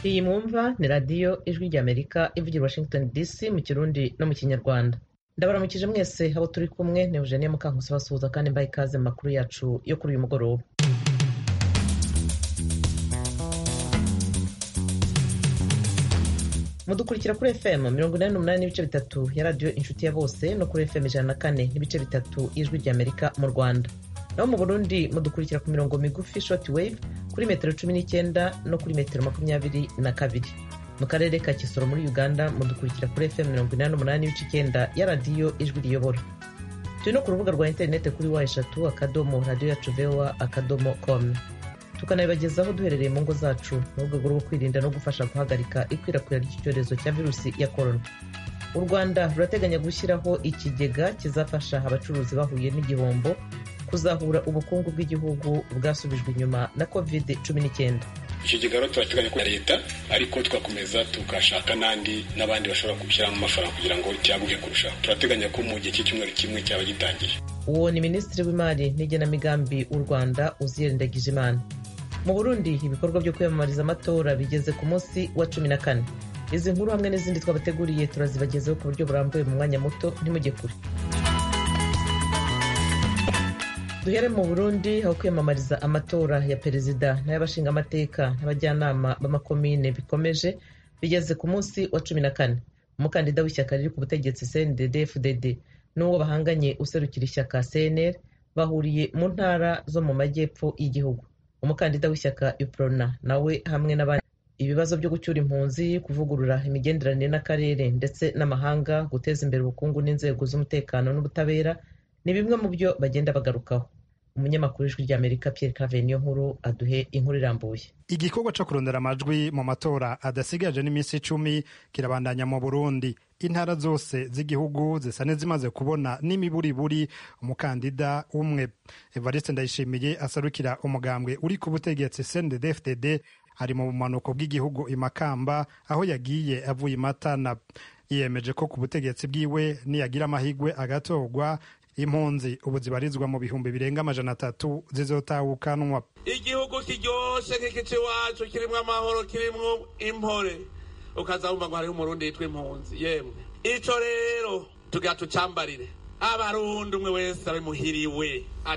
Iyi mwumva ni radiyo ijwi ry'Amerika ivugira i Washington DC mu Kirundi no mu Kinyarwanda. Ndabaramukije mwese abo turi kumwe ni Eugenie Mukankusi basuhuza kandi mbaye ikaze mu makuru yacu yo kuri uyu mugoroba. mudukurikira kuri fm mirongo inani n'umunani n'ibice bitatu ya radiyo inshuti ya bose no kuri fm ijana na kane n'ibice bitatu y'ijwi ry'amerika mu rwanda naho mu burundi mudukurikira ku mirongo migufi short wave kuri metero cumi n'icyenda no kuri metero makumyabiri na kabiri mu karere ka kisoro muri uganda mudukurikira kuri fm mirongo inani n'umunani n'ibice icyenda ya radiyo ijwi riyobora turi no ku rubuga rwa interineti kuri wa eshatu akadomo radiyo yacu voa akadomo com tukanabibagezaho duherereye mu ngo zacu mu rwego rwo kwirinda no gufasha guhagarika ikwirakwira ry'icyorezo cya virusi ya korona u rwanda rurateganya gushyiraho ikigega kizafasha abacuruzi bahuye n'igihombo kuzahura ubukungu bw'igihugu bwasubijwe inyuma na covid cumi n'icyenda icyo kigaro turateganya ko leta ariko tugakomeza tugashaka n'andi n'abandi bashobora kubishyiramo amafaranga kugira ngo cyaguke kurushaho turateganya ko mu gihe cy'icyumweru kimwe cyaba gitangiye uwo ni minisitiri w'imari n'igenamigambi w'u rwanda uziye ndagijimana mu burundi ibikorwa byo kwiyamamariza amatora bigeze ku munsi wa cumi na kane izi nkuru hamwe n'izindi twabateguriye turazibagezeho ku buryo burambuye mu mwanya muto ntimujye kure duhere mu burundi aho kwiyamamariza amatora ya perezida n'ay'abashingamateka n'abajyanama b'amakomine bikomeje bigeze ku munsi wa cumi na kane umukandida w'ishyaka riri ku butegetsi cndd fdd n'uwo bahanganye userukira ishyaka cnr bahuriye mu ntara zo mu majyepfo y'igihugu umukandida w'ishyaka uprona nawe hamwe n'abandi ibibazo byo gucyura impunzi kuvugurura imigenderanire n'akarere ndetse n'amahanga guteza imbere ubukungu n'inzego z'umutekano n'ubutabera ni bimwe mu byo bagenda bagarukaho umunyamakuru w'ijwi ry'amerika pierre cave niyo nkuru aduhe inkuru irambuye igikorwa cyo kurondera amajwi mu matora adasigaje n'iminsi icumi kirabandanya mu burundi intara zose z'igihugu zisa n'izimaze kubona n'imiburiburi umukandida umwe evariste ndayishimiye asarukira umugambwe uri ku butegetsi cndd ari mu bumanuko bw'igihugu imakamba aho yagiye avuye imatana yiyemeje ko ku butegetsi bwiwe niyagira amahigwe agatorwa impunzi ubu zibarizwa mu bihumbi birenga amajana atatu zizotahukanwa igihugu kiryoshe nk'igice iwacu kirimo amahoro kirimo impore ukazabumva ngo hariho umurundi yitwa impunzi yemwe icyo rero tugira tucambarire abarundi umwe wese abe muhiriwe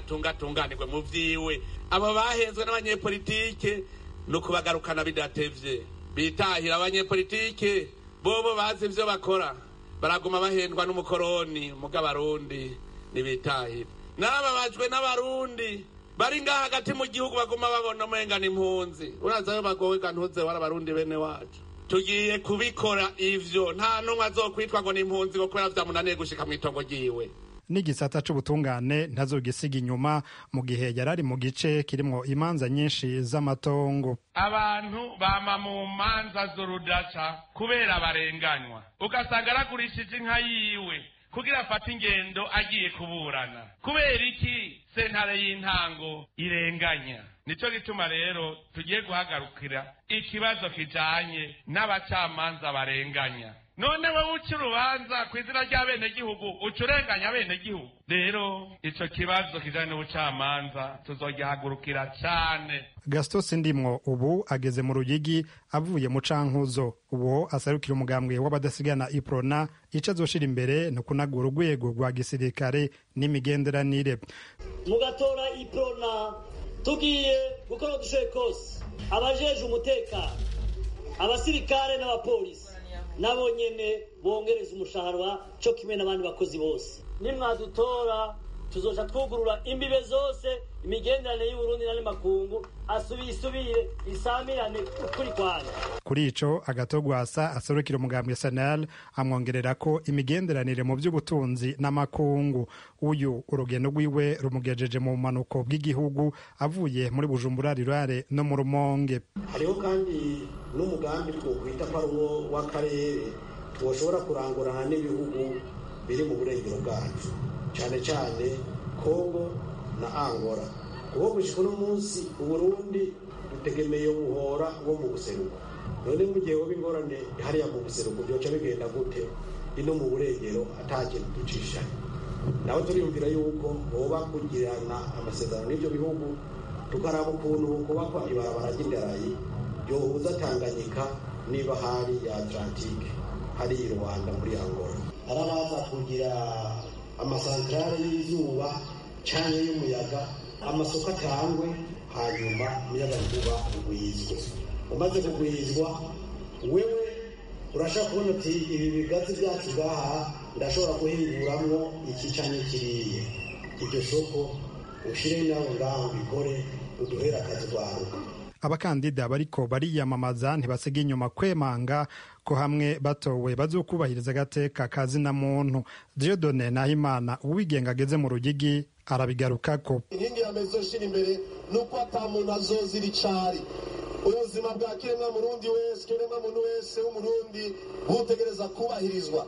atungatunganirwe mu vyiwe abo bahezwe n'abanyepolitike ni ukubagarukana bidatevye bitahira abanyepolitike bobo bazi ivyo bakora baraguma bahendwa n'umukoroni muga abarundi ntibitahira n'ababajwe n'abarundi bari ngaha hagati mu gihugu baguma babona umengana impunzi urazayo bagowe ntuze wari abarundi bene wacu tugiye kubikora ivyo nta n'umwe azokwitwa ngo ni impunzi ngo kubera vyamunaniye gushika mw'itongo ryiwe n'igisata c'ubutungane ntazogisiga inyuma mu gihe yari ari mu gice kirimwo imanza nyinshi z'amatongo abantu bama mu manza z'urudaca kubera barenganywa ugasanga aragurishije inka yiwe kugira afate ingendo agiye kuburana kubera iki sentare y'intango irenganya nicyo gituma rero tugiye guhagarukira ikibazo kijanye n'abacamanza barenganya none wowe uca urubanza ku izina ry'abenegihugu uca urenganya abenegihugu rero ico kibazo kijanye n'ubucamanza tuzogihagurukira cane gasito sindimwo ubu ageze mu ruyigi avuye mu cankuzo uwo asarukira umugambwe w'abadasigana iprona ico azoshira imbere ni ukunagura urwego rwa gisirikare n'imigenderanire mugatora iprona tugiye gukora udushoboye kose abajeje umutekano abasirikare n'abapolisi nabo nyene bongereza umushahara cyo kimwe n'abandi bakozi bose nimwadutora tuzoca twugurura imbibe zose imigenderanire y'uburundi n'andi makungu asubire isubire isamirane ukuri kwanya kuri ico agatogwasa aserukira umugambwe sanal amwongerera ko imigenderanire mu by'ubutunzi n'amakungu uyu urugendo rwiwe rumugejeje mu bumanuko bw'igihugu avuye muri bujumbura rirare no mu rumonge hariho kandi n'umugambi twokwita ko ari uwo w'akarere twoshobora kurangurana n'ibihugu biri mu burengero bwacu cyane cyane kongo na angora uwo gushyika uno munsi uburundi dutegemeye umuhora wo mu buseruko none mu gihe woba ingorane hariya mu buseruko byoca bigenda gute ino mu burengero ata kintu ducishanye nawe turiyumvira yuko boba kugirana amasezerano n'ibyo bihugu tukaraba ukuntu kubakwa ibarabara ry'indarayi yohuza tanganyika niba hari ya atlantike hari i rwanda muri angola arabaza kugira amasantarare y'izuba cyane y'umuyaga amasoko atangwe hanyuma umuyagankuba ugwizwe umaze kugwizwa wewe urashobora kubona uti ibi bigazi byacu ngaha ndashobora guhinguramwo iki cyane kiriye iryo soko ushyire nawe ngaho ubikore uduhere akazwaruka abakandida bariko bariyamamaza ntibasiga inyuma kwemanga ko hamwe batowe bazokubahiriza agateka ka zina muntu diodone nahimana uwigenga ageze mu rugigi arabigarukako inkingi ya mezo ishira imbere ni uko ata muntu azozira icari ubuzima bwa kiremwa murundi wese kiremwa muntu wese w'umurundi butegereza kubahirizwa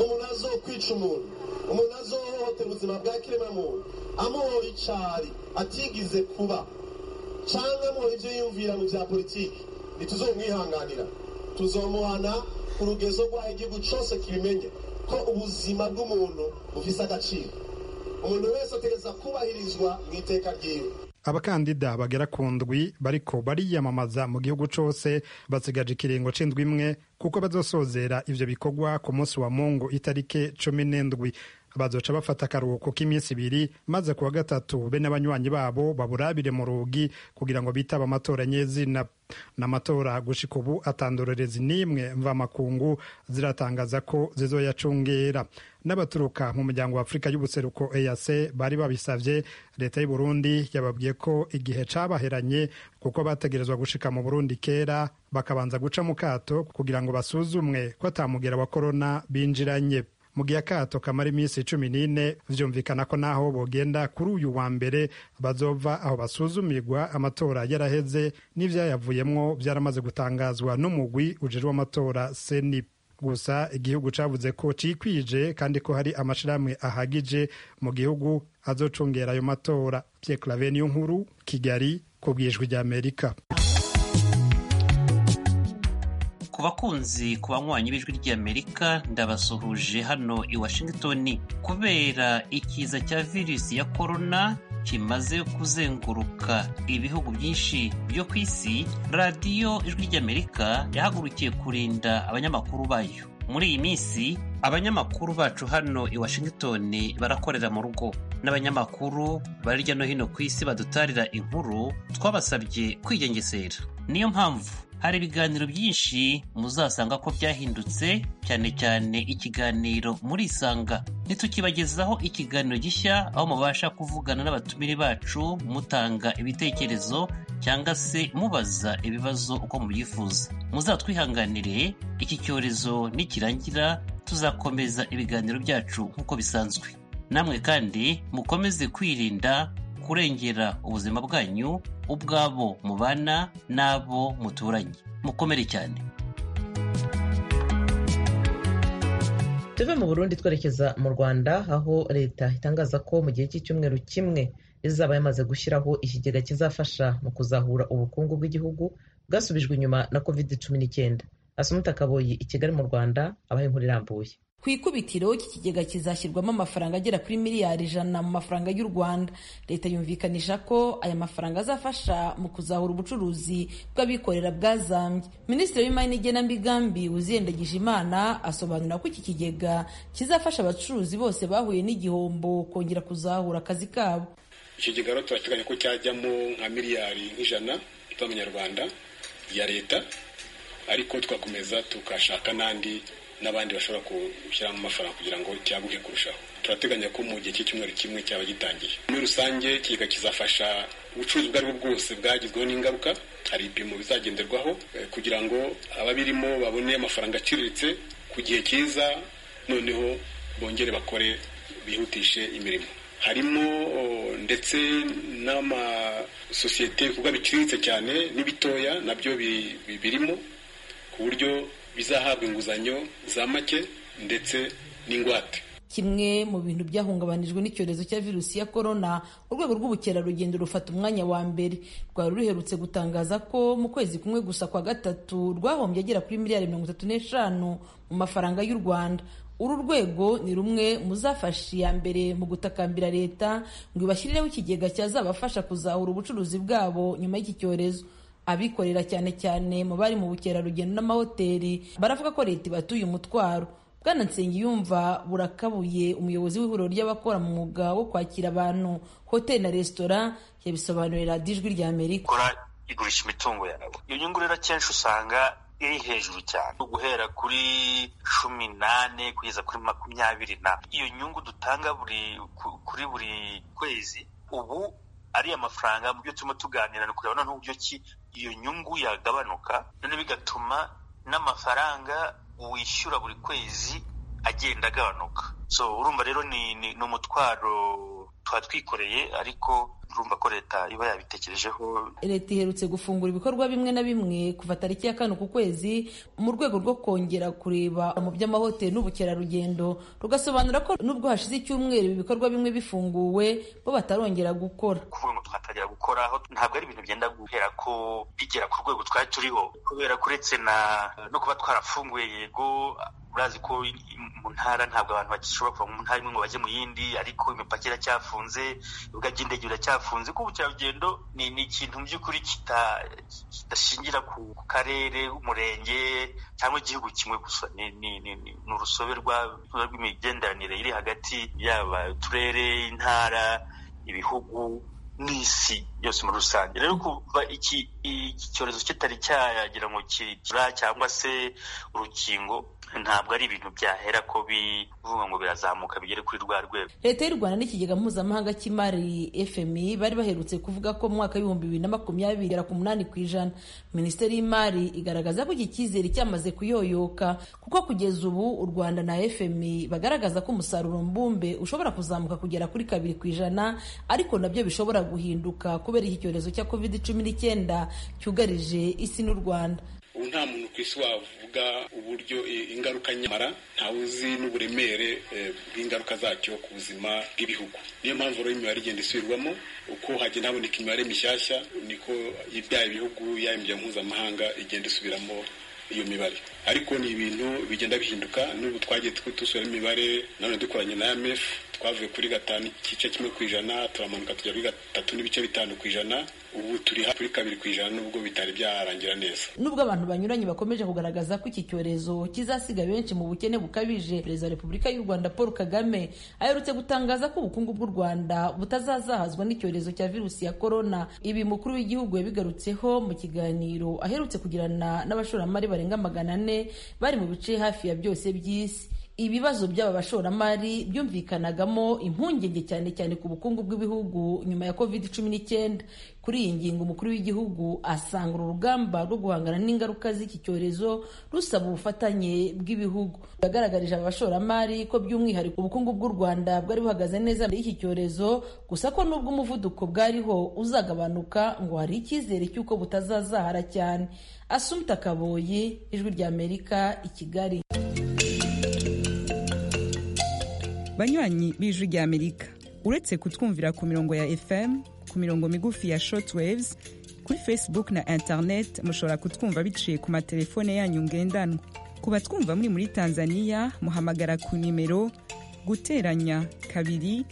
umuntu azokwica umuntu umuntu azohohotera ubuzima bwa kiremwa muntu amuhoye icari atigize kuba cyangwa mu ibyo yiyumvira mu bya politiki ntituzomwihanganira tuzomuhana ku rugezo rwaho igihugu cyose kibimenye ko ubuzima bw'umuntu bufise agaciro umuntu wese ategereza kubahirizwa mu iteka ryiwe abakandida bagera ku ndwi bariko bariyamamaza mu gihugu cose basigaje ikiringo c'indwi imwe kuko bazosozera ivyo bikorwa ku munsi wa mungu itarike cumi n'indwi bazoca bafata akaruhuko k'iminsi ibiri maze ku wa gatatu be n'abanywanyi babo baburabire mu rugi kugira ngo bitaba amatora nyezina n'amatora gushika ubu atandorerezi n'imwe mvamakungu ziratangaza ko zizoyacungera n'abaturuka mu muryango wa afurika y'ubuseruko eac bari babisavye leta y'u burundi yababwiye ko igihe cabaheranye kuko bategerezwa gushika mu burundi kera bakabanza guca mu kato kugira ngo basuzumwe ko atamugera wa korona binjiranye mu gihe akato kamara iminsi cumi n'ine vyumvikana ko naho bogenda kuri uyu wa mbere bazova aho basuzumirwa amatora yaraheze n'ivyayavuyemwo vyaramaze gutangazwa n'umugwi ujejwe amatora senip gusa igihugu cavuze ko cikwije kandi ko hari amashirahamwe ahagije mu gihugu azocungera ayo matora pierre claver niyo nkuru kigali ku bwijwi ry'amerika ku bakunzi ku banywanyi b'ijwi ry'amerika ndabasuhuje hano i washington kubera ikiza cya virusi ya korona kimaze kuzenguruka ibihugu byinshi byo ku isi radiyo ijwi ry'amerika yahagurukiye kurinda abanyamakuru bayo muri iyi minsi abanyamakuru bacu hano i washington barakorera mu rugo n'abanyamakuru bari hirya no hino ku isi badutarira inkuru twabasabye kwigengesera niyo mpamvu hari ibiganiro byinshi muzasanga ko byahindutse cyane cyane ikiganiro muri isanga ntitukibagezaho ikiganiro gishya aho mubasha kuvugana n'abatumire bacu mutanga ibitekerezo cyangwa se mubaza ibibazo uko mubyifuza muzatwihanganire iki cyorezo nikirangira tuzakomeza ibiganiro byacu nk'uko bisanzwe namwe kandi mukomeze kwirinda kurengera ubuzima bwanyu ubwabo mubana n'abo muturanye mukomere cyane tuve mu burundi twerekeza mu rwanda aho leta itangaza ko mu gihe cy'icyumweru kimwe izaba yamaze gushyiraho ikigega kizafasha mu kuzahura ubukungu bw'igihugu bwasubijwe inyuma na kovide cumi n'icyenda asumuta kaboyi i kigali mu rwanda abaha inkuru irambuye ku ikubitiro iki kigega kizashyirwamo amafaranga agera kuri miliyari ijana mu mafaranga y'u rwanda leta yumvikanisha ko aya mafaranga azafasha mu kuzahura ubucuruzi bw'abikorera bwazambye minisitiri w'imari n'igenamigambi wuziyendagije imana asobanura ko iki kigega kizafasha abacuruzi bose bahuye n'igihombo kongera kuzahura akazi kabo ikigega rero turateganya ko cyajyamo nka miliyari nk'ijana z'amanyarwanda ya leta ariko tugakomeza tugashaka n'andi n'abandi bashobora gushyiramo amafaranga kugira ngo cyaguke kurushaho turateganya ko mu gihe cy'icyumweru kimwe cyaba gitangiye muri rusange ikigega kizafasha ubucuruzi ubwo aribwo bwose bwagizweho n'ingaruka hari ibipimo bizagenderwaho kugira ngo ababirimo babone amafaranga aciriritse ku gihe cyiza noneho bongere bakore bihutishe imirimo harimo ndetse n'amasosiyete ibikorwa biciriritse cyane n'ibitoya nabyo birimo ku buryo bizahabwa inguzanyo za make ndetse n'ingwate kimwe mu bintu byahungabanijwe n'icyorezo cya virusi ya korona urwego rw'ubukerarugendo rufata umwanya wa mbere rwari ruherutse gutangaza ko mu kwezi kumwe gusa kwa gatatu rwahombye agera kuri miliyari mirongo itatu n'eshanu mu mafaranga y'u rwanda uru rwego ni rumwe mu zafashe iya mbere mu gutakambira leta ngo ibashyireho ikigega cyazabafasha kuzahura ubucuruzi bwabo nyuma y'iki cyorezo abikorera cyane cyane mu bari mu bukerarugendo n'amahoteli baravuga ko leta ibatuye umutwaro bwana nsengiyumva burakabuye umuyobozi w'ihuriro ry'abakora mu mwuga wo kwakira abantu hoteli na resitora yabisobanurira ijwi rya amerika gukora igurisha imitungo yawe iyo nyungu rero akenshi usanga iri hejuru cyane guhera kuri cumi n'ane kugeza kuri makumyabiri na iyo nyungu dutanga buri kuri buri kwezi ubu ari amafaranga mu byo turimo tuganira ni kureba noneho uburyo ki iyo nyungu yagabanuka noneho bigatuma n'amafaranga wishyura buri kwezi agenda agabanuka so urumva rero ni ni umutwaro tuba twikoreye ariko urumva ko leta iba yabitekerejeho leta iherutse gufungura ibikorwa bimwe na bimwe kuva tariki ya kane ku kwezi mu rwego rwo kongera kureba mu by'amahoteli n'ubukerarugendo rugasobanura ko nubwo hashize icyumweru ibi bikorwa bimwe bifunguwe bo batarongera gukora kuvuga ngo twatangira gukora ntabwo ari ibintu byenda guhera ko bigera ku rwego twari turiho kubera ko uretse na no kuba twarafunguye yego urazi ko mu ntara ntabwo abantu bagishobora kuva mu ntara imwe ngo bajye mu yindi ariko imipaka iracyafunze ibibuga by'indege biracyafunze kuko ubukerarugendo ni ni ikintu mu by'ukuri kidashingira ku karere umurenge cyangwa igihugu kimwe gusa ni ni ni ni urusobe rw'imigenderanire iri hagati yaba uturere intara ibihugu n'isi yose muri rusange rero kuva iki cyorezo kitari cyagira ngo kigira cyangwa se urukingo ntabwo ari ibintu byahera ko bivuga ngo birazamuka bigere kuri rwa rwego leta y'u rwanda n'ikigega mpuzamahanga cy'imari fmi bari baherutse kuvuga ko mu mwaka w'ibihumbi bibiri na makumyabiri igera ku munani ku ijana minisiteri y'imari igaragaza ko iki cyizere cyamaze kuyoyoka kuko kugeza ubu u rwanda na fmi bagaragaza ko umusaruro mbumbe ushobora kuzamuka kugera kuri kabiri ku ijana ariko nabyo bishobora guhinduka kubera iki cyorezo cya covid cumi n'icyenda cyugarije isi n'u rwanda ubu nta muntu ku isi wavuga uburyo ingaruka nyamara ntawe uzi n'uburemere bw'ingaruka zacyo ku buzima bw'ibihugu niyo mpamvu rero imibare igenda isubirwamo uko hagenda haboneka imibare mishyashya niko ibyaha ibihugu yaba imiryango mpuzamahanga igenda isubiramo iyo mibare ariko ni ibintu bigenda bihinduka n'ubu twagiye dusubiramo imibare nanone dukoranye na IMF twavuye kuri gatanu igice kimwe ku ijana turamanuka tujya kuri gatatu n'ibice bitanu ku ijana ubu turi kuri kabiri ku ijana nubwo bitari byarangira neza nubwo abantu banyuranye bakomeje kugaragaza ko iki cyorezo kizasiga benshi mu bukene bukabije perezida wa repubulika y'u rwanda paul kagame aherutse gutangaza ko ubukungu bw'u rwanda butazazahazwa n'icyorezo cya virusi ya korona ibi mukuru w'igihugu yabigarutseho mu kiganiro aherutse kugirana n'abashoramari barenga magana ane bari mu bice hafi ya byose by'isi ibibazo by'aba bashoramari byumvikanagamo impungenge cyane cyane ku bukungu bw'ibihugu nyuma ya covid cumi n'icyenda kuri iyi ngingo umukuru w'igihugu asanga uru rugamba rwo guhangana n'ingaruka z'iki cyorezo rusaba ubufatanye bw'ibihugu yagaragarije aba bashoramari ko by'umwihariko ubukungu bw'u rwanda bwari buhagaze neza muri iki cyorezo gusa ko nubwo umuvuduko bwariho uzagabanuka ngo hari icyizere cy'uko butazazahara cyane asumta kaboyi ijwi ry'amerika i kigali banywanyi b'ijwi ry'amerika uretse kutwumvira ku mirongo ya fm ku mirongo migufi ya shortwaves kuri facebook na internet mushobora kutwumva biciye ku matelefone yanyu ngendanwa ku batwumva muri muri tanzania muhamagara ku nimero guteranya kabiri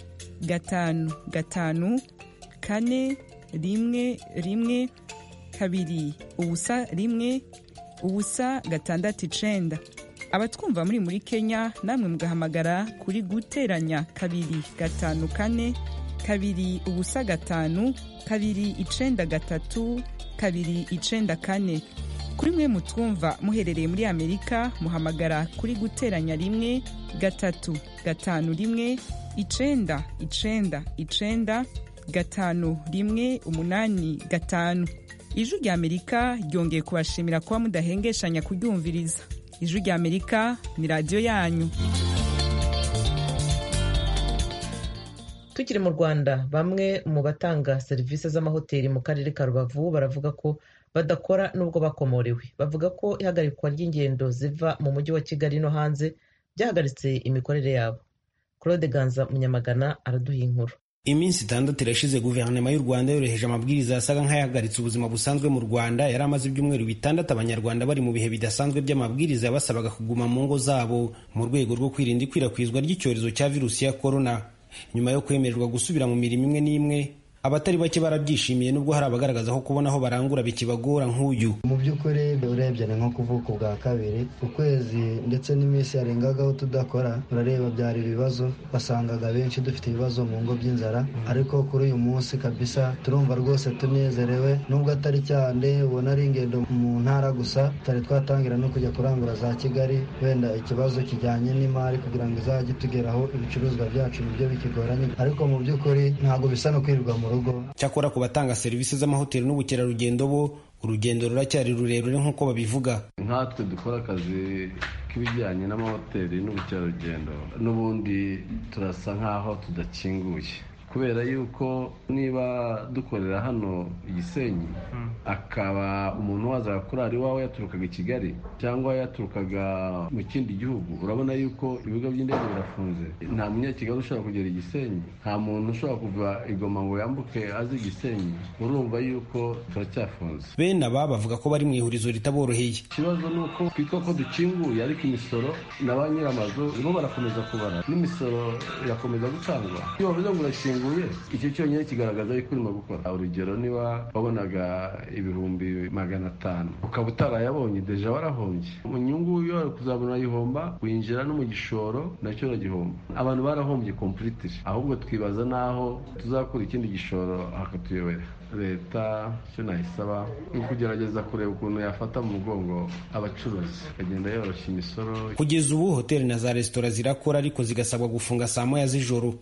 gatanu gatanu kane rimwe rimwe kabiri ubusa rimwe ubusa gatandatu icenda abatwumva muri muri kenya namwe mugahamagara kuri guteranya kabiri gatanu kane kabiri ubusa gatanu kabiri icenda gatatu kabiri icenda kane kuri mwe mutwumva muherereye muri amerika muhamagara kuri guteranya rimwe gatatu gatanu rimwe icenda icenda icenda gatanu rimwe umunani gatanu ijwi rya amerika ryongeye kubashimira kuba mudahengeshanya kuryumviriza ijwi rya amerika ni radiyo yanyu tukiri mu rwanda bamwe mu batanga serivisi z'amahoteli mu karere ka rubavu baravuga ko badakora nubwo bakomorewe bavuga ko ihagarikwa ry'ingendo ziva mu mujyi wa kigali no hanze byahagaritse imikorere yabo claude ganza munyamagana araduha inkuru iminsi itandatu irashize guverinoma y'u rwanda yoroheje amabwiriza yasaga nk'ayahagaritse ubuzima busanzwe mu rwanda yari amaze ibyumweru bitandatu abanyarwanda bari mu bihe bidasanzwe by'amabwiriza yabasabaga kuguma mu ngo zabo mu rwego rwo kwirinda ikwirakwizwa ry'icyorezo cya virusi ya korona nyuma yo kwemererwa gusubira mu mirimo imwe n'imwe abatari bake barabyishimiye nubwo hari abagaragaza ko kubona aho barangura bikibagora nk'uyu mu by'ukuri urebye ni nko kuvuka ubwa kabiri ukwezi ndetse n'iminsi yarengagaho tudakora urareba byari ibibazo wasangaga benshi dufite ibibazo mu ngo by'inzara ariko kuri uyu munsi kabisa turumva rwose tunezerewe nubwo atari cyane ubona ari ingendo mu ntara gusa tutari twatangira no kujya kurangura za kigali wenda ikibazo kijyanye n'imari kugira ngo izajye itugeraho ibicuruzwa byacu nibyo bikigoranye ariko mu by'ukuri ntabwo bisa no kwirirwa mu rugo cyakora ku batanga serivisi z'amahoteli n'ubukerarugendo bo urugendo ruracyari rurerure nk'uko babivuga nkatwe dukora akazi k'ibijyanye n'amahoteli n'ubukerarugendo n'ubundi turasa nk'aho tudakinguye kubera yuko niba dukorera hano igisenyi akaba umuntu wazaga kuri ari iwawe yaturukaga i kigali cyangwa yaturukaga mu kindi gihugu urabona yuko ibigo by'indege birafunze nta munyakigali ushobora kugera i gisenyi nta muntu ushobora kuva igoma ngo yambuke azi i gisenyi urumva yuko turacyafunze bene aba bavuga ko bari mu ihurizo ritaboroheye ikibazo ni uko twitwa ko dukinguye ariko imisoro na ba nyir'amazu bo barakomeza kubara n'imisoro irakomeza gutangwa iyo bavuze ngo urakinguye icyo cyonyine kigaragaza yuko urimo gukora urugero niba wabonaga ibihumbi magana atanu ukaba utarayabonye deja warahombye mu nyungu iyo wari kuzabona urayihomba winjira no mu gishoro nacyo uragihomba abantu barahombye kompuriti ahubwo twibaza n'aho tuzakura ikindi gishoro hakatuyobera leta icyo nayisaba ni ukugerageza kureba ukuntu yafata mu mugongo abacuruzi ikagenda yoroshya imisoro kugeza ubu hoteli na za resitora zirakora ariko zigasabwa gufunga saa moya z'ijoro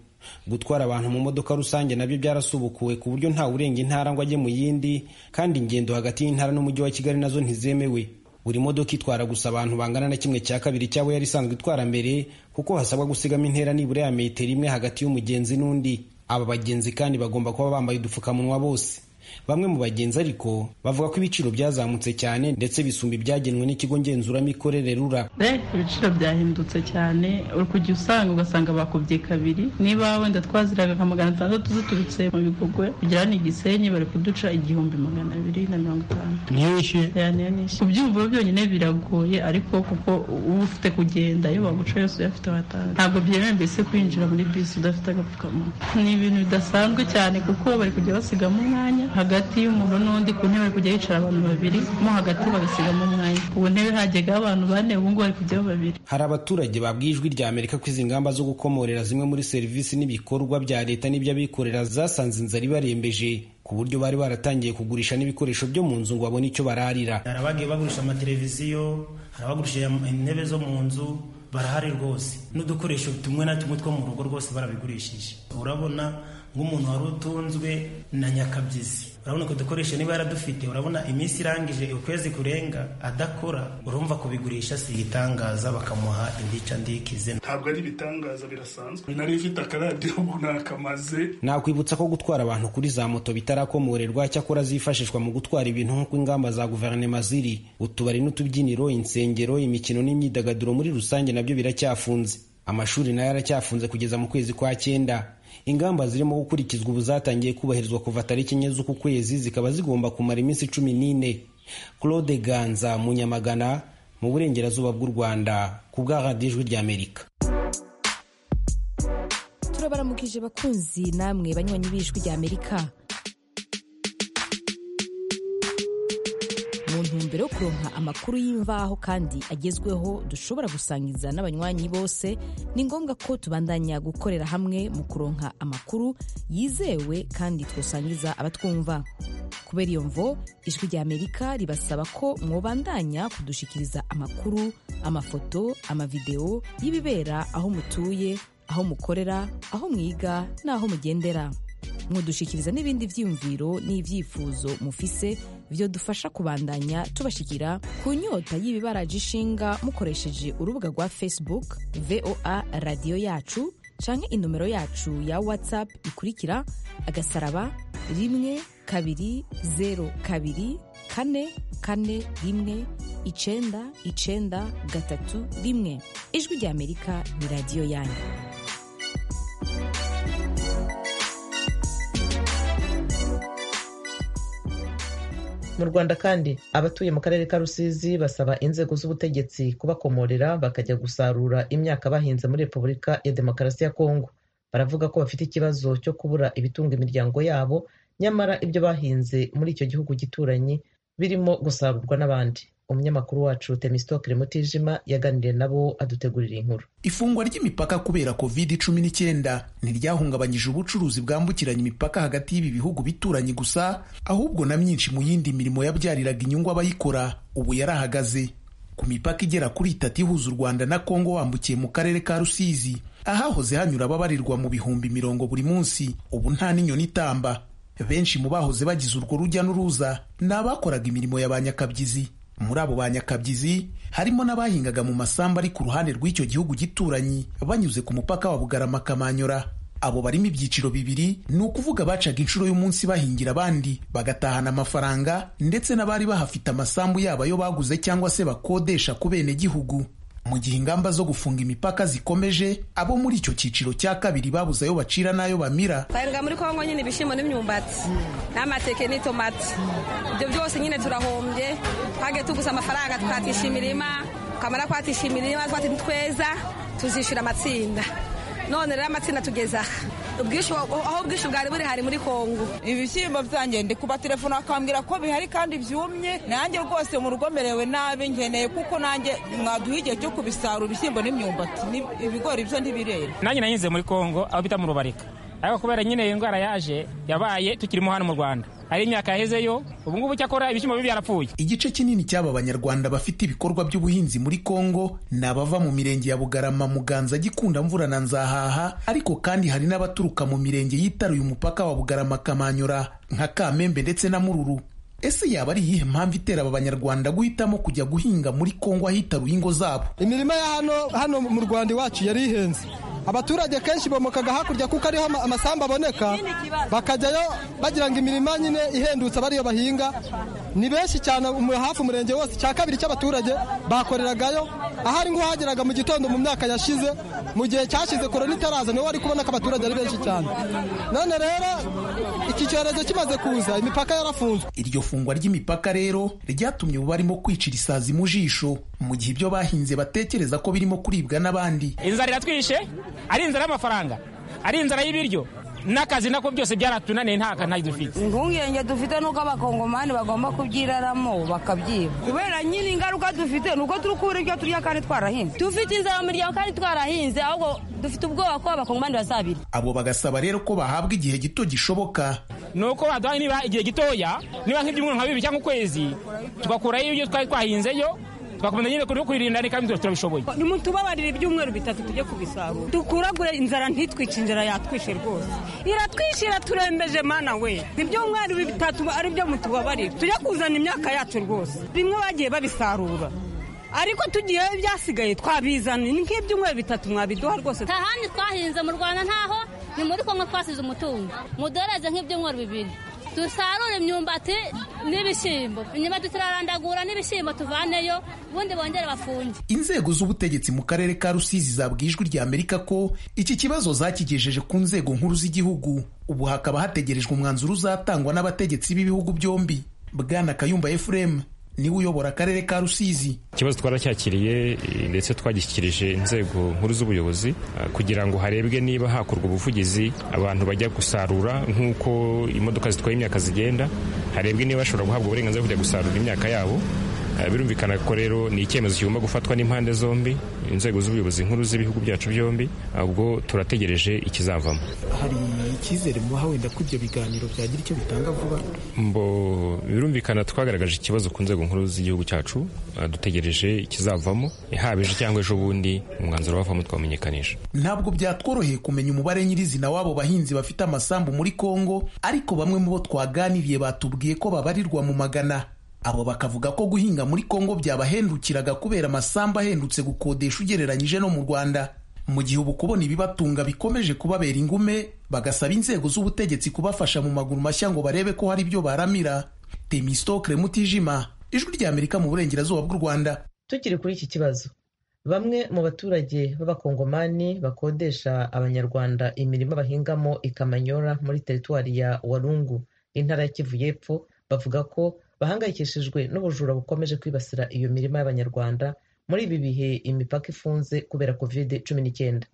gutwara abantu mu modoka rusange nabyo byarasubukuwe ku buryo ntawe urenga intara ngo ajye mu yindi kandi ingendo hagati y'intara n'umujyi wa kigali nazo ntizemewe buri modoka itwara gusa abantu bangana na kimwe cya kabiri cyabo yari isanzwe itwara mbere kuko hasabwa gusigamo intera nibura ya metero imwe hagati y'umugenzi n'undi aba bagenzi kandi bagomba kuba bambaye udupfukamunwa bose bamwe mu bagenzi ariko bavuga ko ibiciro byazamutse cyane ndetse bisumba ibyagenwe n'ikigo ngenzuramikorere rura ibiciro byahindutse cyane uri kujya usanga ugasanga bakubye kabiri niba wenda twaziraga nka magana atandatu ziturutse mu bigogwe kugera ni igisenyi bari kuduca igihumbi magana abiri na mirongo itanu niyo wishyuye kubyumva byonyine biragoye ariko kuko uba ufite kugenda iyo baguca yose uyafite watanga ntabwo byemewe mbese kwinjira muri bisi udafite agapfukamunwa ni ibintu bidasanzwe cyane kuko bari kujya basigamo umwanya hagati y'umuntu n'undi ku ntebe kujya hicara abantu babiri mo hagati bagasigamo umwanya ku ntebe hajyaga abantu bane ubu ngubu bari kujyaho babiri hari abaturage babwiye ijwi rya amerika ko izi ngamba zo gukomorera zimwe muri serivisi n'ibikorwa bya leta n'iby'abikorera zasanze inzara ibarembeje ku buryo bari baratangiye kugurisha n'ibikoresho byo mu nzu ngo babone icyo bararira hari abagiye bagurisha amateleviziyo hari abagurisha intebe zo mu nzu barahari rwose n'udukoresho tumwe na tumwe two mu rugo rwose barabigurishije urabona nk'umuntu wari utunzwe na nyakabyizi urabona ko dukoresha niba yaradufite urabona iminsi irangije ukwezi kurenga adakora urumva kubigurisha si igitangaza bakamuha indica ndikize ntabwo ari ibitangaza birasanzwe nari mfite akaradiyo nakamaze nakwibutsa ko gutwara abantu kuri za moto bitarakomorerwa cyakora zifashishwa mu gutwara ibintu nk'uko ingamba za guverinoma ziri utubari n'utubyiniro insengero imikino n'imyidagaduro muri rusange nabyo biracyafunze amashuri nayo aracyafunze kugeza mu kwezi kwa cyenda ingamba zirimo gukurikizwa ubu zatangiye kubahirizwa kuva tariki enye z'uku kwezi zikaba zigomba kumara iminsi cumi n'ine claude ganza mu nyamagana mu burengerazuba bw'u rwanda ku bwa radiyo ijwi ry'amerika turabaramukije bakunzi namwe banywanyi b'ijwi ry'amerika mu ntumbero yo kuronka amakuru y'imvaho kandi agezweho dushobora gusangiza n'abanywanyi bose ni ngombwa ko tubandanya gukorera hamwe mu kuronka amakuru yizewe kandi twasangiza abatwumva kubera iyo mvo ijwi ry'amerika ribasaba ko mwobandanya kudushikiriza amakuru amafoto amavidewo y'ibibera aho mutuye aho mukorera aho mwiga n'aho mugendera mwadushikiriza n'ibindi byiyumviro n'ibyifuzo mufise byo dufasha kubandanya tubashikira ku nyota y'ibibaraje ishinga mukoresheje urubuga rwa facebook voa radiyo yacu canke inomero yacu ya whatsapp ikurikira agasaraba rimwe kabiri zero kabiri kane kane rimwe icenda icenda gatatu rimwe ijwi ry'amerika ni radiyo yanyu mu rwanda kandi abatuye mu karere ka rusizi basaba inzego z'ubutegetsi kubakomorera bakajya gusarura imyaka bahinze muri repubulika ya demokarasi ya kongo baravuga ko bafite ikibazo cyo kubura ibitunga imiryango yabo nyamara ibyo bahinze muri icyo gihugu gituranye birimo gusarurwa n'abandi umunyamakuru wacu temisitoke mutijima yaganiriye nabo adutegurira inkuru ifungwa ry'imipaka kubera covid cumi n'icyenda ntiryahungabanyije ubucuruzi bwambukiranya imipaka hagati y'ibi bihugu bituranye gusa ahubwo na myinshi mu yindi mirimo yabyariraga inyungu abayikora ubu yarahagaze ku mipaka igera kuri itatu ihuza u rwanda na kongo wambukiye mu karere ka rusizi ahahoze hanyura ababarirwa mu bihumbi mirongo buri munsi ubu nta n'inyoni itamba benshi mu bahoze bagize urwo rujya n'uruza ni abakoraga imirimo ya ba nyakabyizi muri abo ba nyakabyizi harimo n'abahingaga mu masamba ari ku ruhande rw'icyo gihugu gituranyi banyuze ku mupaka wa bugarama kamanyora abo barimo ibyiciro bibiri ni ukuvuga bacaga inshuro y'umunsi bahingira abandi bagatahana amafaranga ndetse n'abari bahafite amasambu yabo ayo baguze cyangwa se bakodesha ku benegihugu mu gihe ingamba zo gufunga imipaka zikomeje abo muri icyo cyiciro cya kabiri babuze ayo bacira n'ayo bamira twahinga muri kongo nyine ibishyimbo n'imyumbati n'amateke n'itomati ibyo byose nyine turahombye twage tuguze amafaranga twatisha imirima twamara kwatisha imirima twati tweza tuzishyura amatsinda none rero amatsinda tugeza aho ubwishyu bwari buri hari muri kongo ibishyimbo byanjye ndi kuba telefone akambwira ko bihari kandi byumye nanjye rwose mu rugo merewe nabi ngeneye kuko nanjye mwaduha igihe cyo kubisarura ibishyimbo n'imyumbati ibigori byo ntibirera nanjye nanyuze muri kongo aho bita mu rubarika ariko kubera nyine iyi ndwara yaje yabaye tukirimo hano mu rwanda hari imyaka yahezeyo ubu ngubu cyakora ibishyimbo bibi byarapfuye igice kinini cy'aba banyarwanda bafite ibikorwa by'ubuhinzi muri kongo ni abava mu mirenge ya bugarama muganza gikunda mvura na nzahaha ariko kandi hari n'abaturuka mu mirenge yitaruye umupaka wa bugarama kamanyura nka kamembe ndetse na mururu ese yaba ari iyihe mpamvu itera aba banyarwanda guhitamo kujya guhinga muri kongo ahitaruye ingo zabo imirima ya hano hano mu rwanda iwacu yari ihenze abaturage kenshi bomokaga hakurya kuko ariho amasambu aboneka bakajyayo bagira ngo imirima nyine ihendutse abariyo bahinga ni benshi cyane hafi umurenge wose cya kabiri cy'abaturage bakoreragayo ahari nk'uhageraga mu gitondo mu myaka yashize mu gihe cyashize korona itaraza niho wari kubona ko abaturage ari benshi cyane none rero iki cyorezo kimaze kuza imipaka yarafunzwe iryo fungwa ry'imipaka rero ryatumye ubu barimo kwicira isazi mu jisho mu gihe ibyo bahinze batekereza ko birimo kuribwa n'abandi inzara iratwishe ari inzara y'amafaranga ari inzara y'ibiryo n'akazi nako byose byaratunaniye nta kantu dufite impungenge dufite nuko abakongomani bagomba kubyiraramo bakabyiba kubera nyine ingaruka dufite ni uko turi kubura ibyo turya kandi twarahinze dufite inzara mu miryango kandi twarahinze ahubwo dufite ubwoba ko abakongomani bazabira abo bagasaba rero ko bahabwa igihe gito gishoboka ni uko baduhaye niba igihe gitoya niba nk'ibyumweru nka bibiri cyangwa ukwezi tugakurayo ibyo twari twahinzeyo twakomeza nyine kuri kwirinda ni kandi turabishoboye nimutubabarire ibyumweru bitatu tujye kubisarura dukuragure inzara ntitwice inzara yatwishe rwose iratwishira turembeje mana we ibyumweru bitatu ari byo mutubabarire tujye kuzana imyaka yacu rwose bimwe bagiye babisarura ariko tugiyeyo ibyasigaye twabizana nk'ibyumweru bitatu mwabiduha rwose nta handi twahinze mu rwanda ntaho ni muri kongo twasize umutungo mudohereze nk'ibyumweru bibiri dusarure imyumbati n'ibishyimbo imyumbati turarandagura n'ibishyimbo tuvaneyo ubundi bongere bafunge inzego z'ubutegetsi mu karere ka rusizi zabwiye ijwi rya amerika ko iki kibazo zakigejeje ku nzego nkuru z'igihugu ubu hakaba hategerejwe umwanzuro uzatangwa n'abategetsi b'ibihugu byombi bwana kayumba efuremu niwe uyobora akarere ka rusizi ikibazo twaracyakiriye ndetse twagishyikirije inzego nkuru z'ubuyobozi kugira ngo harebwe niba hakorwa ubuvugizi abantu bajya gusarura nk'uko imodoka zitwaye imyaka zigenda harebwe niba bashobora guhabwa uburenganzira bwo kujya gusarura imyaka yabo birumvikana ko rero ni icyemezo kigomba gufatwa n'impande zombi inzego z'ubuyobozi nkuru z'ibihugu byacu byombi ubwo turategereje ikizavamo hari icyizere mubaha wenda ko ibyo biganiro byagira icyo bitanga vuba mbo birumvikana twagaragaje ikibazo ku nzego nkuru z'igihugu cyacu dutegereje ikizavamo haba ejo cyangwa ejo bundi umwanzuro wavamo twamenyekanisha ntabwo byatworoheye kumenya umubare nyirizina w'abo bahinzi bafite amasambu muri kongo ariko bamwe mu bo twaganiriye batubwiye ko babarirwa mu magana abo bakavuga ko guhinga muri kongo byabahendukiraga kubera amasambu ahendutse gukodesha ugereranyije no mu rwanda mu gihe ubu kubona ibibatunga bikomeje kubabera ingume bagasaba inzego z'ubutegetsi kubafasha mu maguru mashya ngo barebe ko hari ibyo baramira temistokre mutijima ijwi rya amerika mu burengerazuba bw'u rwanda tukiri kuri iki kibazo bamwe mu baturage b'abakongomani bakodesha abanyarwanda imirima bahingamo ikamanyora muri teritwari ya warungu intara ya kivu y'epfo bavuga ko bahangayikishijwe n'ubujura bukomeje kwibasira iyo mirima y'abanyarwanda muri ibi bihe imipaka ifunze kubera covid cumi n'icyenda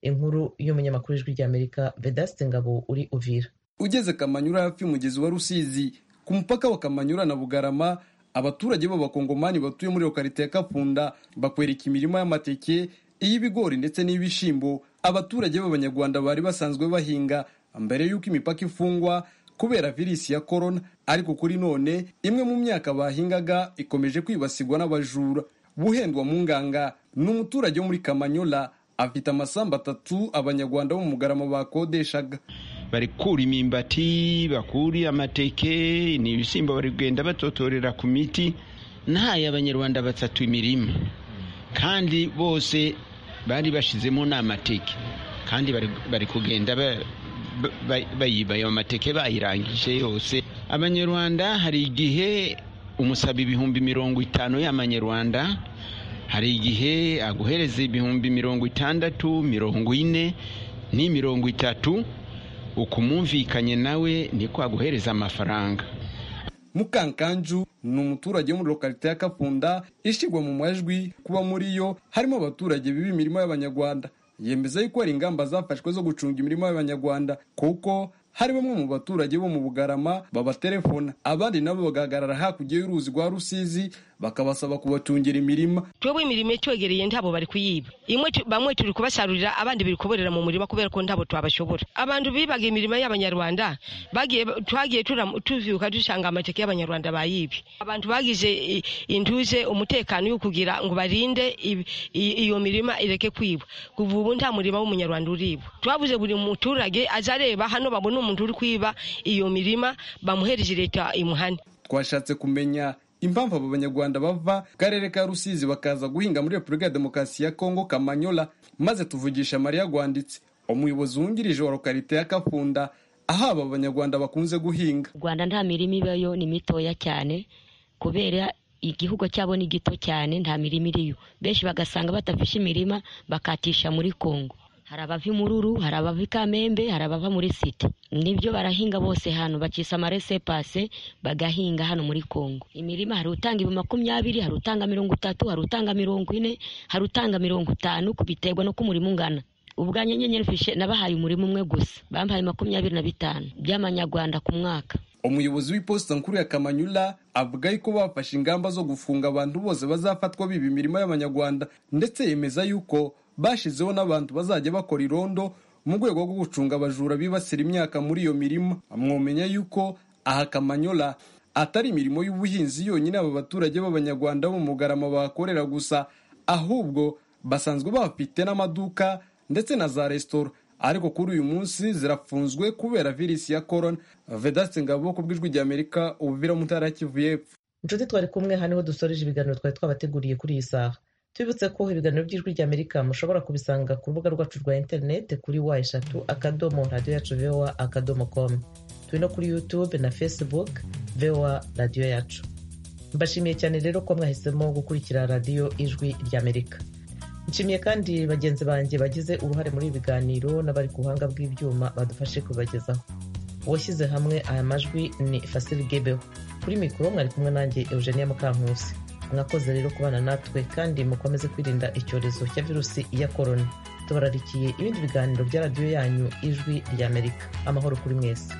inkuru y'umunyamakuru w'ijwi ry'amerika vedaste ngabo uri uvira ugeze kamanyura hafi y'umugezi wa rusizi ku mupaka wa kamanyura na bugarama abaturage b'abakongomani batuye muri lokarite ya kapfunda bakwereka imirima y'amateke iy'ibigori ndetse n'iy'ibishyimbo abaturage b'abanyarwanda bari basanzwe bahinga mbere y'uko imipaka ifungwa kubera virusi ya korona ariko kuri none imwe mu myaka bahingaga ikomeje kwibasirwa n'abajura buhendwa mu nganga ni umuturage wo muri kamanyola afite amasambu atatu abanyarwanda bo mu mugarama bakodeshaga bari kura imimbati bakuriye amateke ni ibishyimbo bari kugenda batotorera ku miti ntayo abanyarwanda batatu imirima kandi bose bari bashyizemo n'amateke kandi bari kugenda bayibaye amateke bayirangije yose abanyarwanda hari igihe umusaba ibihumbi mirongo itanu y'amanyarwanda hari igihe aguhereza ibihumbi mirongo itandatu mirongo ine ni mirongo itatu ukumumvikanye nawe niko aguhereza amafaranga mukankanju ni umuturage wo muri lokarite ya kapunda ishyirwa mu majwi kuba muri yo harimo abaturage biba imirimo y'abanyarwanda yemeza yuko hari ingamba zafashwe zo gucunga imirimo y'abanyarwanda kuko hari bamwe mu baturage bo mu bugarama babatelefona abandi nabo bagahagarara hakurya y'uruzi rwa rusizi bakabasaba kubacungira imirima twebwe imirimo itwegereye ntabo bari kuyiba bamwe turi kubasarurira abandi biri kuborera mu murima kubera ko ntabo twabashobora abantu bibaga imirimo y'abanyarwanda twagiye tuvyuka dusanga amateke y'abanyarwanda bayibye abantu bagize intuze umutekano yo kugira ngo barinde iyo mirima ireke kwibwa kuva ubu nta murima w'umunyarwanda uribwa twabuze buri muturage azareba hano babone umuntu uri kwiba iyo mirima bamuhereje leta imuhane twashatse kumenya impamvu abo banyarwanda bava karere ka rusizi bakaza guhinga muri repubulika ya demokarasi ya kongo kamanyola maze tuvugisha mariya rwanditse umuyobozi wungirije wa lokarite ya kapfunda aho aba banyarwanda bakunze guhinga rwanda nta mirima ibayo ni mitoya cyane kubera igihugu cyabo ni gito cyane nta mirima iriyo benshi bagasanga batafishe imirima bakatisha muri kongo hari abava imururu hari abava ikamembe hari abava muri site nibyo barahinga bose hano bakisa amarese pase bagahinga hano muri kongo imirima hari utanga ibi makumyabiri hari utanga mirongo itatu hari utanga mirongo ine hari utanga mirongo itanu biterwa no kumurima ungana ubwanjye nyenyeri fishe nabahaye umurima umwe gusa bampaye makumyabiri na bitanu by'amanyarwanda ku mwaka umuyobozi w'iposita nkuru ya kamanyula avuga yuko bafashe ingamba zo gufunga abantu bose bazafatwa biba imirimo y'abanyarwanda ndetse yemeza yuko bashyizeho n'abantu bazajya bakora irondo mu rwego rwo gucunga abajura bibasira imyaka muri iyo mirima mwomenya yuko aha kamanyola atari imirimo y'ubuhinzi yonyine aba baturage b'abanyarwanda bo mu mugarama bahakorera gusa ahubwo basanzwe bafite n'amaduka ndetse na za resitora ariko kuri uyu munsi zirafunzwe kubera virusi ya korona vedaste ngabo ku bw'ijwi ry'amerika ubuvira mu ntara ya kivu y'epfo inshuti twari kumwe haniho dusoreje ibiganiro twari twabateguriye kuri iyi saha tubibutse ko ibiganiro by'ijwi ry'amerika mushobora kubisanga ku rubuga rwacu rwa interineti kuri wa eshatu akadomo radiyo yacu vowa akadomo komu turi no kuri yutube na facebook vowa radiyo yacu mbashimiye cyane rero ko mwahisemo gukurikira radiyo ijwi ry'amerika nshimiye kandi bagenzi banjye bagize uruhare muri ibi biganiro n'abari ku buhanga bw'ibyuma badufashe kubibagezaho uwashyize hamwe aya majwi ni fasili gebeho kuri mikoro mwari kumwe nanjye eugenia mukankusi mwakoze rero kubana natwe kandi mukomeze kwirinda icyorezo cya virusi ya korona tubararikiye ibindi biganiro bya radiyo yanyu ijwi ry'amerika amahoro kuri mwese